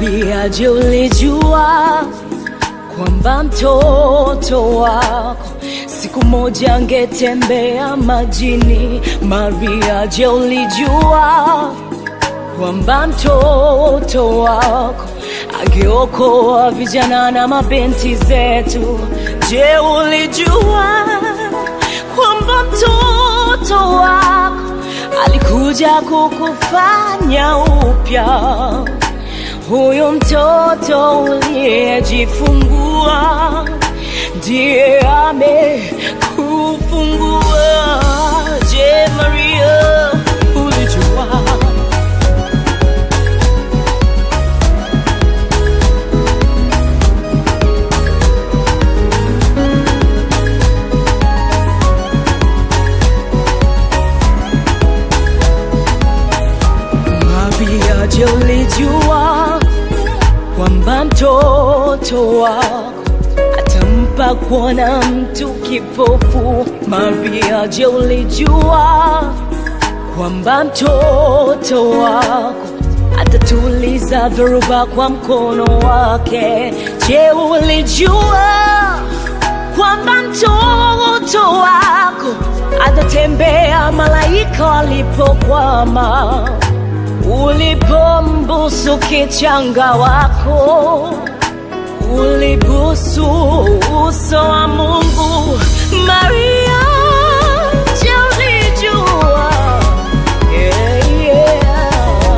Maria, je, ulijua kwamba mtoto wako siku moja angetembea majini? Maria, je, ulijua kwamba mtoto wako angeokoa vijana na mabinti zetu? Je, ulijua kwamba mtoto wako alikuja kukufanya upya? Huyu mtoto uliyejifungua ndiye amekufungua. Je, Maria, ulijua? Maria, je, ulijua kwamba mtoto wako atampa kuona mtu kipofu? Maria, je, ulijua kwamba mtoto wako atatuliza dhoruba kwa mkono wake? Je, ulijua kwamba mtoto wako atatembea malaika walipokwama? Ulipombusu kichanga wako, ulibusu uso wa Mungu. Maria, je, ulijua? Yeah, yeah.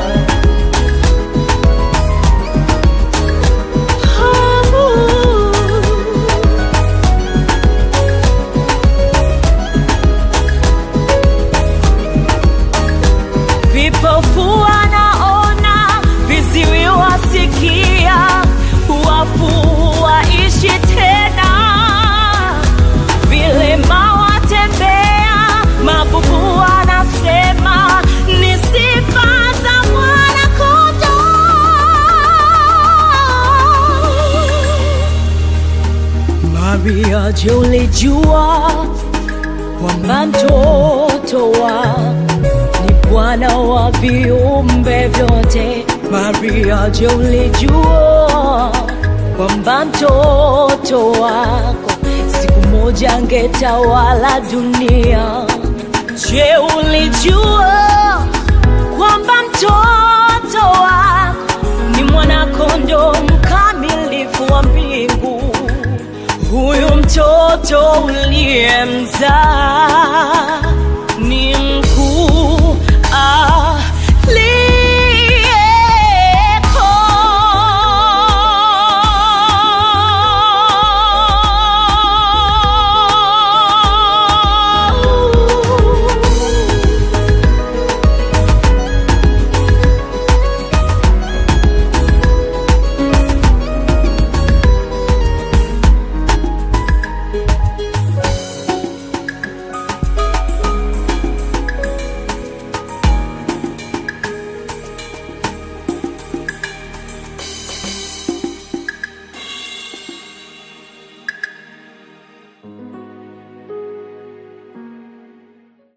Oh. Vipofu wanaona, viziwi wasikia, wafu waishi tena, vilema watembea, mabubu wanasema ni sifa za Mwana-Kondoo. Maria, je, ulijua kwamba mtoto wako ni Bwana wa viumbe vyote? Maria, je, ulijua kwamba mtoto wako siku moja angetawala dunia? Je, ulijua kwamba mtoto wako ni mwana-kondoo mkamilifu wa mbingu? Huyu mtoto uliyemzaa